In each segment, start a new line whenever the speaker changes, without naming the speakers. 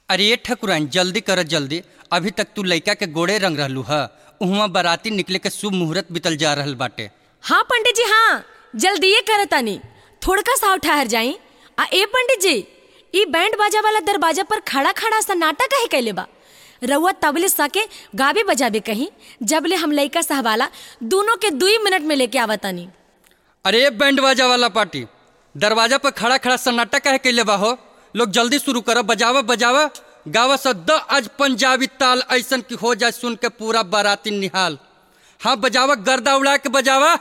अरे ये ठकुराइन जल्दी कर जल्दी अभी तक तू लइका के गोड़े रंग रहलू ह उहवा बाराती निकले के शुभ मुहूर्त बीतल जा रहल बाटे
हाँ पंडित जी हाँ जल्दीए करतानी थोड़का साव ठहर जाई आ ए पंडित जी ई बैंड बाजा वाला दरवाजा पर खड़ा खड़ा सन्नाटा काहे कैले बा रउआ तबले सके गाबे बजाबे कहीं जबले हम लइका सहवाला दोनों के दुई मिनट में लेके आवतानी
अरे ये बैंड बाजा वाला पार्टी दरवाजा पर खड़ा खड़ा सन्नाटा कहे कैले बा हो लोग जल्दी शुरू करो बजावा बजावा गावा सद आज पंजाबी ताल ऐसन की हो जाए सुन के पूरा बाराती निहाल हाँ बजावा गर्दा उड़ा के बजावा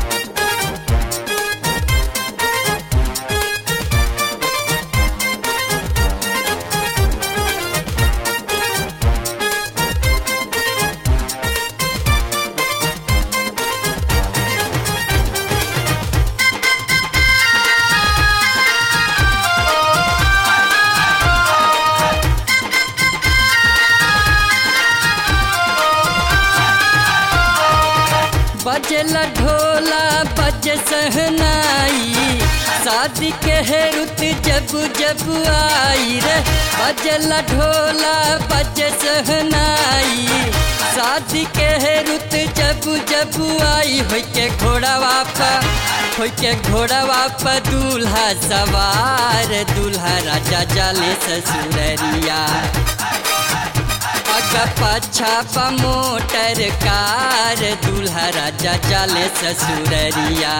बजला ढोला बज सहनाई शादी के है रुत जब जब आई रे बजला ढोला बज सहनाई शादी के है रुत जब जब आई हो के घोड़ा वापा हो के घोड़ा वापा दूल्हा सवार दूल्हा राजा जाले ससुररिया अग पाछा पा मोटर कार दूल्हा राजा जाले ससुररिया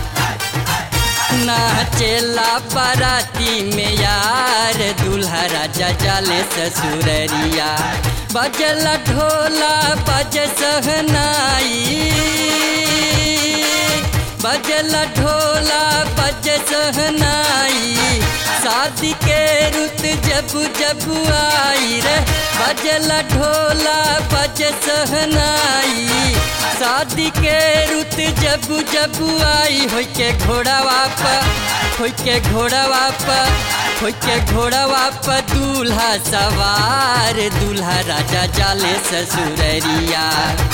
नाचेला बाराती में यार दूल्हा राजा जाले ससुररिया बजला ढोला बज सहनाई बजला ढोला बज सहनाई शादी के रुत जब जब आई रे बजला ढोला बज सहनाई शादी के रुत जब जब आई हो के घोड़ा वाप हो के घोड़ा वाप हो के घोड़ा वाप दूल्हा सवार दूल्हा राजा जाले ससुररिया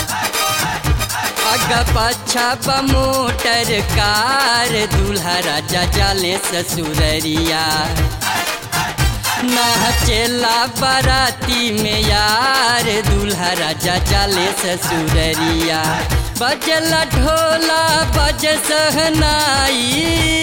अग पाछा प मोटर कार दूल्हा राजा जाले ससुररिया नाचेला बाराती में यार दूल्हा राजा जाले ससुररिया बजला ढोला बज सहनाई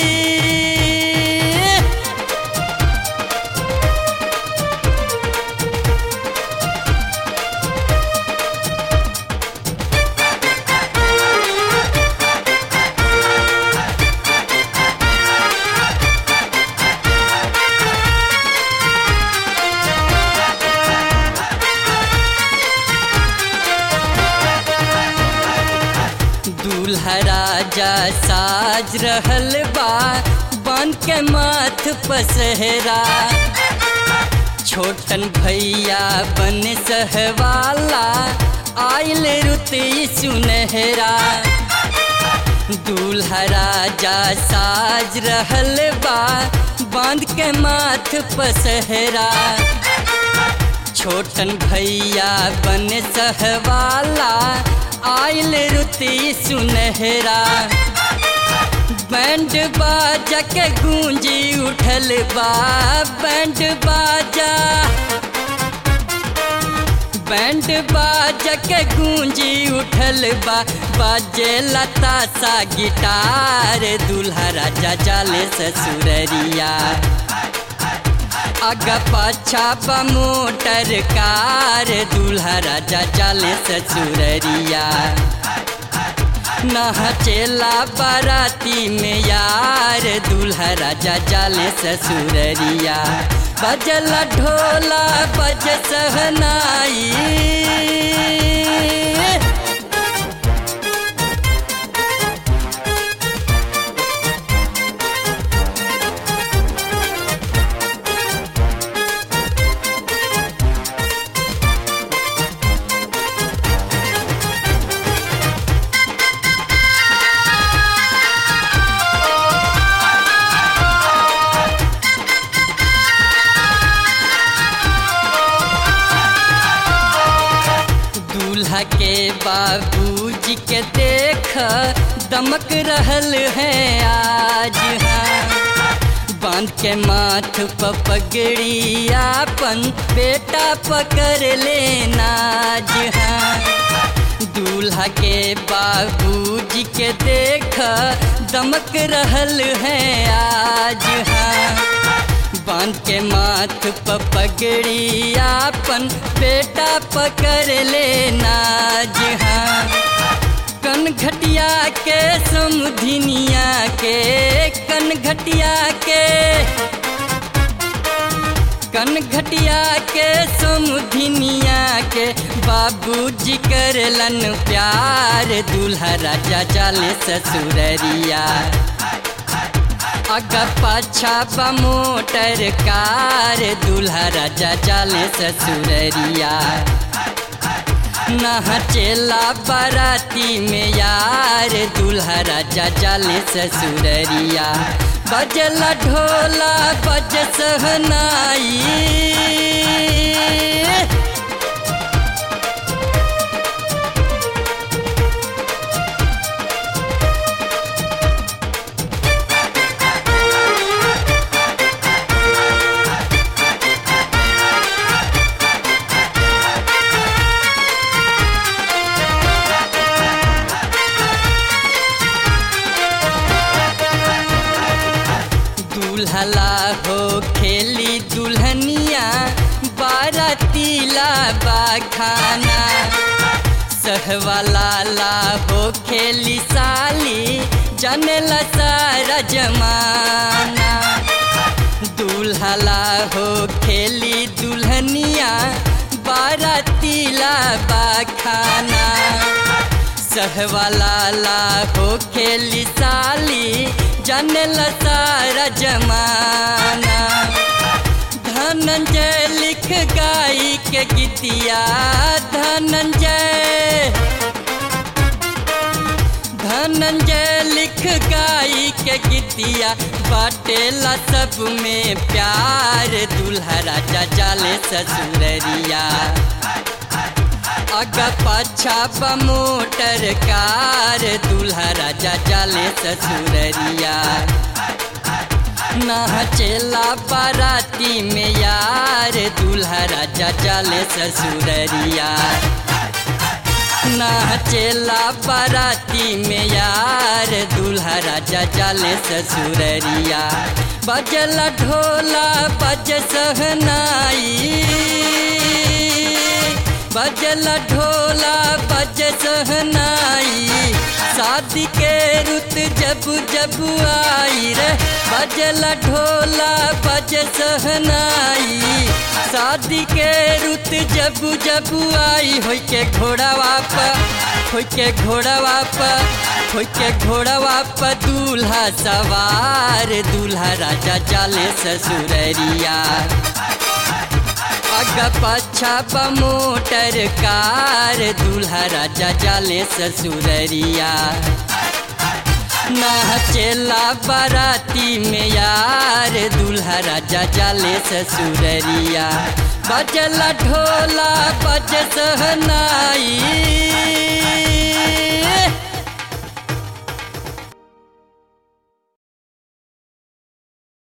दूल्हा राजा साज रहल बा बन के माथ पसहरा छोटन भैया बन सहवाला आयल रुती सुनहरा दूल्हा राजा साज रहल बा बांध के माथ पसहरा छोटन भैया बन सहवाला आयल रुती सुनहरा बैंड बाजा के गूंजी उठल बा बैंड बाजा बैंड बाजा के गूंजी उठल बा बाजे लता सा गिटार दूल्हा राजा जाले ससुररिया अग पाछा पा मोटर कार दूल्हा राजा जाले ससुररिया नाचेला बाराती में यार दूल्हा राजा जाले ससुररिया बजला ढोला बज सहनाई दूल्हा के बाबूजी के देख दमक रहल है आज हाँ बांध के माथ प पगड़ी आपन बेटा पकड़ लेना हाँ दूल्हा के बाबूजी के देख दमक रहल है आज हाँ बांध के माथ प पगड़ी आपन बेटा पकड़ लेना हाँ कन घटिया के समुधिनिया के कन घटिया के कन घटिया के समुधिनिया के बाबूजी करलन प्यार दूल्हा राजा जाले ससुररिया अग पाछा बा मोटर कार दूल्हा राजा जाले ससुररिया चेला बाराती में यार दूल्हा राजा जाले ससुररिया बजला ढोला बज सहनाई दुल्हला हो खेली दुल्हनिया बारातीला बाखाना सहवाला ला हो खेली साली जनला सारा जमाना दुल्हला हो खेली दुल्हनिया बारातीला बाखाना सहवाला ला हो खेली साली जनल सारा जमाना धनंजय लिख गाई के गीतिया धनंजय धनंजय लिख गाई के गीतिया बाटेला सब में प्यार दूल्हा राजा जाले ससुररिया अग पाछा बा मोटर कार दूल्हा राजा जाले ससुररिया चेला बाराती में यार दूल्हा राजा जाले ससुररिया चेला बाराती में यार दूल्हा राजा जाले ससुररिया बजला ढोला बज सहनाई बजला ढोला बज सहनाई शादी के रुत जब जब आई रे बजला ढोला बज सहनाई शादी के रुत जब जब आई होई के घोड़ावा प होई के घोड़ावा प होई के घोड़ावा प दूल्हा सवार दूल्हा राजा जाले ससुररिया अग पाछा बा मोटर कार दूल्हा राजा जाले ससुररिया चेला बाराती में यार दूल्हा राजा जाले ससुररिया बजला ढोला बज सहनाई